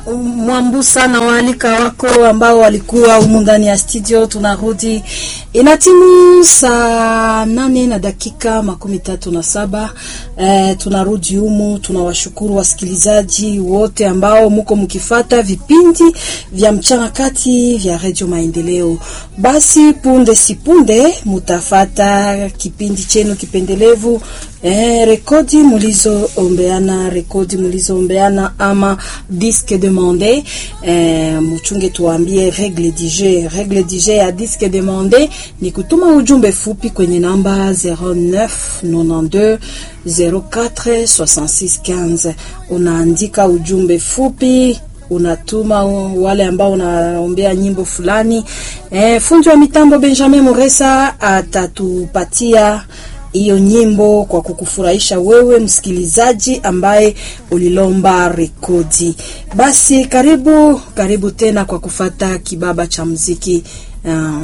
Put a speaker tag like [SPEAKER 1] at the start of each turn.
[SPEAKER 1] Mwambusa na waalika wako ambao walikuwa humu ndani ya studio. Tunarudi, inatimu saa nane na dakika makumi tatu na saba. Eh, tunarudi humu. Tunawashukuru wasikilizaji wote ambao muko mkifata vipindi vya mchana kati vya Radio Maendeleo. Basi punde sipunde mutafata kipindi chenu kipendelevu Eh, rekodi mulizoombeana, rekodi mulizoombeana ama disque demande. Eh, muchunge tuambie regle du jeu. Regle du jeu ya disque demande ni kutuma ujumbe fupi kwenye namba 0992 04 66 15. Unaandika ujumbe fupi unatuma wale ambao unaombea nyimbo fulani. Eh, fundi wa mitambo Benjamin Moresa atatupatia hiyo nyimbo kwa kukufurahisha wewe msikilizaji ambaye ulilomba rekodi. Basi karibu karibu tena kwa kufata kibaba cha muziki uh,